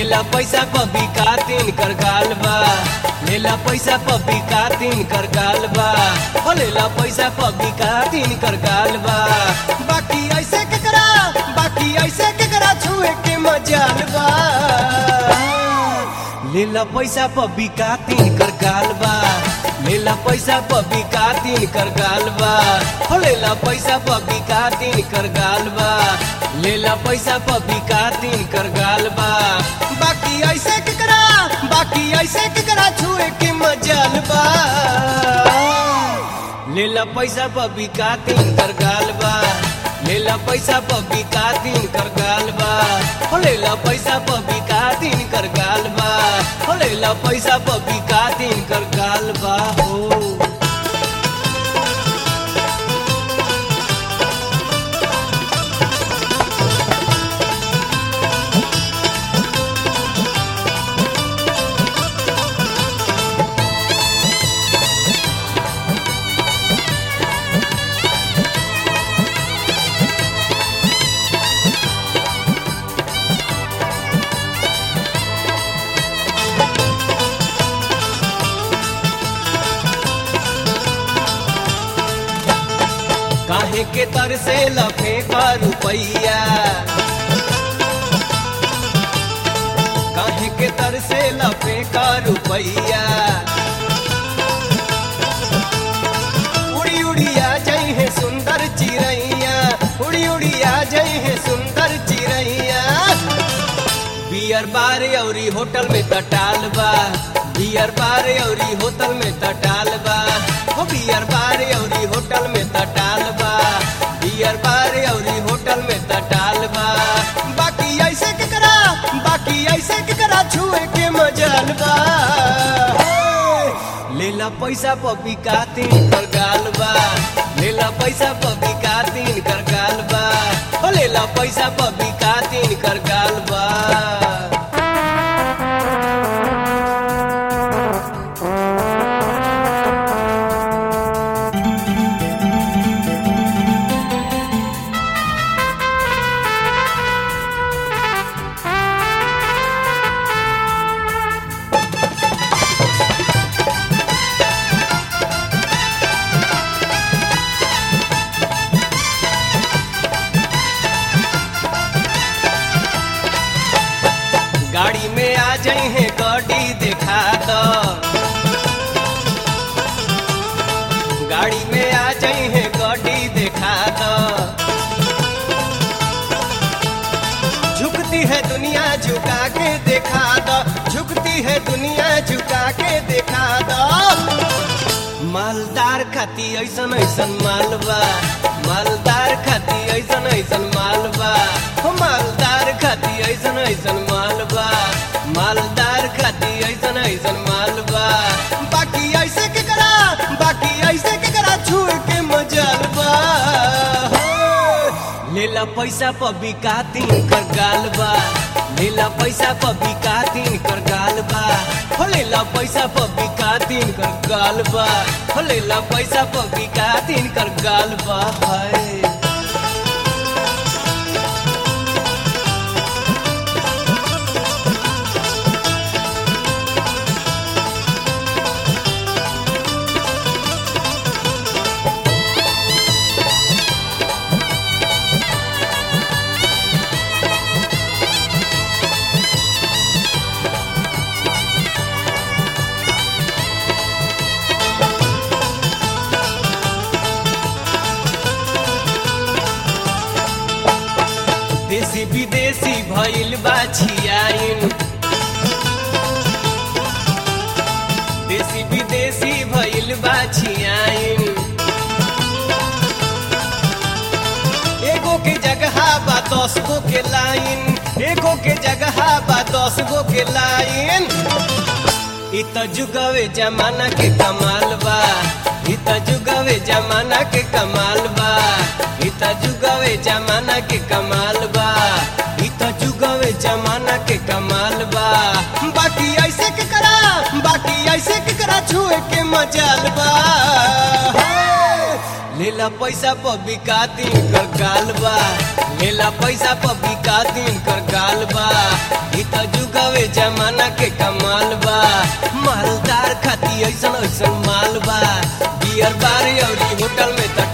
लेला पैसा पबी का तीन कर गाल बा लेला पैसा पबी का तीन कर गाल बा हो लेला पैसा पबी का तीन कर गाल बा बाकी ऐसे के करा बाकी ऐसे के करा छुए के मजाल बा लेला पैसा पबी का तीन कर गाल बा लेला पैसा पबी का तीन कर गाल बा हो लेला पैसा पबी का तीन कर गाल बा लेला पैसा पबी का तीन कर गाल बा बाकी ऐसे के करा बाकी ऐसे के करा छुए के मजाल बा लेला पैसा पबी का तीन कर गाल बा लेला पैसा पबी का तीन कर गाल बा हो लेला पैसा पबी का तीन कर गाल बा हो लेला पैसा पबी का तीन कर गाल बा हो काहे के तर से लफे का रुपैया काहे के तर से लफे का रुपैया उड़ी उड़िया जई है सुंदर चिड़ैया उड़ी उड़िया जई है सुंदर चिड़ैया बियर बार औरी होटल में तटाल बा बियर बार औरी होटल में तटाल बा हो बियर बार औरी होटल में तटाल बा बियर बार औरी होटल में तटाल बा बाकी ऐसे के करा बाकी ऐसे के करा छुए के मजाल बा लेला पैसा पपी का तीन कर गाल बा लेला पैसा पपी का तीन कर गाल बा हो लेला पैसा पपी का तीन कर गाल बा गाड़ी में आ जाई है गाड़ी देखा दो गाड़ी में आ जाई है गाड़ी देखा दो झुकती है दुनिया झुका के देखा दो झुकती है दुनिया झुका के देखा दो मालदार खाती ऐसन ऐसन मालबा मालदार खाती ऐसन ऐसन मालबा हो मालदार खाती ऐसन ऐसन मालबा मालदार खाती ऐसन ऐसन मालबा बाकी ऐसे के करा बाकी ऐसे के करा छुए के मजालबा लेला पैसा पबी का तीन कर गाल बा लेला पैसा पबी का तीन कर गाल बा हो लेला पैसा पबी का तीन कर गाल बा हो लेला पैसा पबी का तीन कर गाल बा हाय देसी विदेशी भइल बा छियाइन देसी विदेशी भइल बा छियाइन एगो के जगह बा दस गो के लाइन एगो के जगह बा दस गो के लाइन इ त जुगवे जमाना के कमाल बा इ त जुगवे जमाना के कमाल बा इ त जुगवे जमाना के कमाल बा इ त जुगवे जमाना के कमाल बा बाकी ऐसे के करा बाकी ऐसे के करा छुए के मजाल बा लेला पैसा पर बिका दिन कर गाल बा लेला पैसा पर बिका दिन कर गाल बा ई त जुगावे जमाना के कमाल बा मालदार खाती ऐसन ऐसन माल बा बियर बार अउरी होटल में त